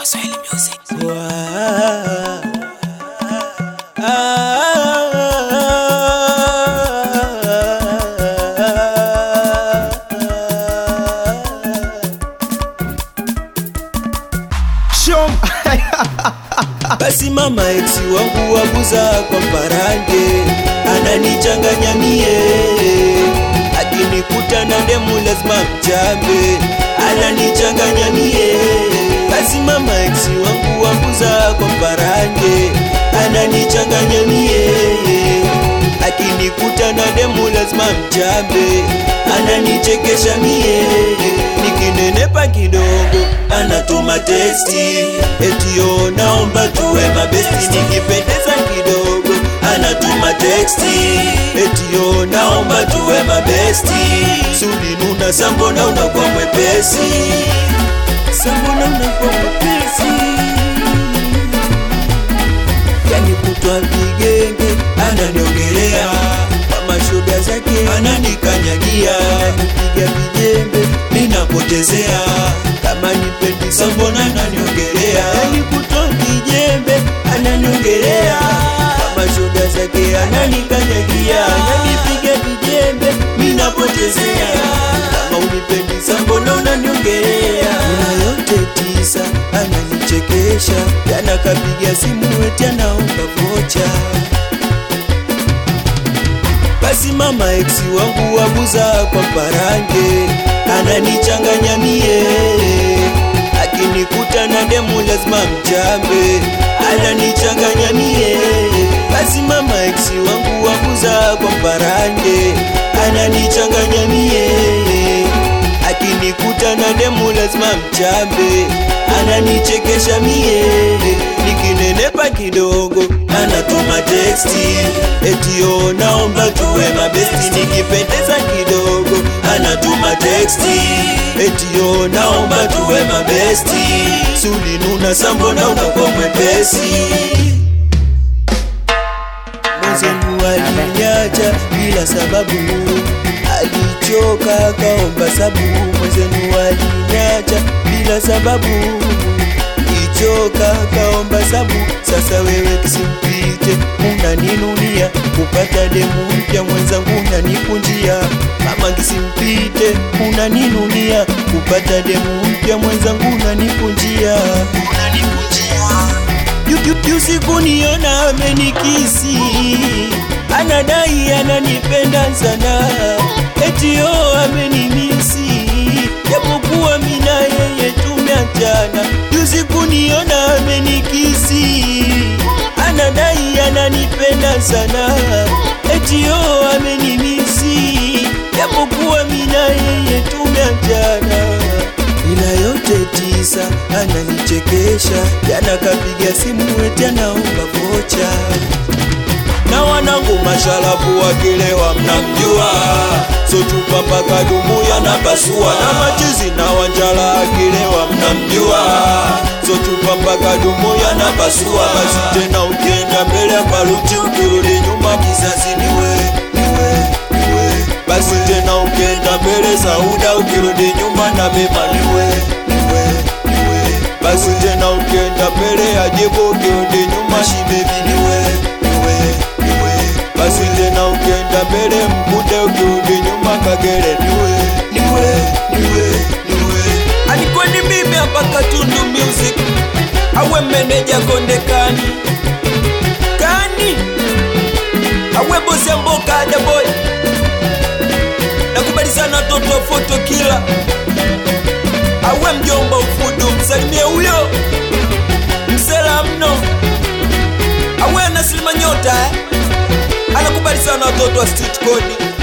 Swahili Music. Basi mama eksi wangu wabuza kwa mparange, ananichanganya mie, akinikuta na demu lazima mjambe, ananichanganya mie. Basi mama eksi wangu wabuza kwa mparange, ananichanganya mie, akinikuta na demu lazima mjambe, ananichekesha mie, nikinenepa kidogo anatuma testi etio naomba tuwe mabesti nikipendeza kidogo anatuma teksti etio naomba tuwe mabesti sulinuna sambona unakuwa mwepesi sambona unakuwa mwepesi yani kutwa vigenge ananiongelea kwa mashoga zake ananikanyagia kupiga vijembe ninapotezea kama nipendi sambona ananiongelea yani kutwa vijembe ananiongelea kwa mashoga zake ananikanyagia ananipiga vijembe ninapotezea kama unipendi sambona unaniongelea Una yote tisa ananichekesha jana kapiga simu eti anaomba vocha basi mama eksi wangu wabuza kwa mparange ananichanganya mie akinikuta na demu lazima mjambe ananichanganya mie basi mama eksi wangu wabuza kwa mparange ananichanganya mie akinikuta na demu lazima mjambe ananichekesha mie nikinenepa kidogo anatuma teksti etio naomba tuwe mabesti nikipendeza kidogo anatuma teksti etio naomba tuwe mabesti sulinuna sambona unakuwa mwepesi mwenzenu alinyacha bila sababu alichoka kaomba sabu mwenzenu alinyacha bila sababu ichoka kaomba sabu sasa wewe kisimpite unaninunia kupata demu mpya mwenzangu unanikunjia mama kisimpite unaninunia kupata demu mpya mwenzangu unanikunjia usiku niona amenikisi anadai ananipenda sana etio amenimisi japokuwa mina yeye tumeachana usiku niona amenikisi anadai ananipenda sana etio amenimisi japokuwa mina yeye tumeachana ila yote tisa ananichekesha jana kapiga simu eti anaomba vocha na wanangu mashalabu wakilewa mnamjua sochupa mpaka dumu yanapasua na machizi na wanjala akilewa mnamjua sochupa mpaka dumu yanapasua basi tena ukienda mbele paluti ukirudi nyuma kizazi niwe niwe niwe basi tena ukienda mbele sauda ukirudi nyuma na beba niwe niwe niwe basi tena ukienda mbele ajibu ukirudi nyuma shibebi niwe niwe niwe basi tena ukienda mbele mkude ukirudi nyuma kagere niwe niwe niwe niwe alikuwa ni mimi hapa Katundu Music awe meneja Konde Kani Kani awe bosi ya mboka ada boy nakubali sana toto foto kila awe mjomba ufudu msalimie huyo msela mno awe anasilima nyota eh? anakubali sana watoto wa street code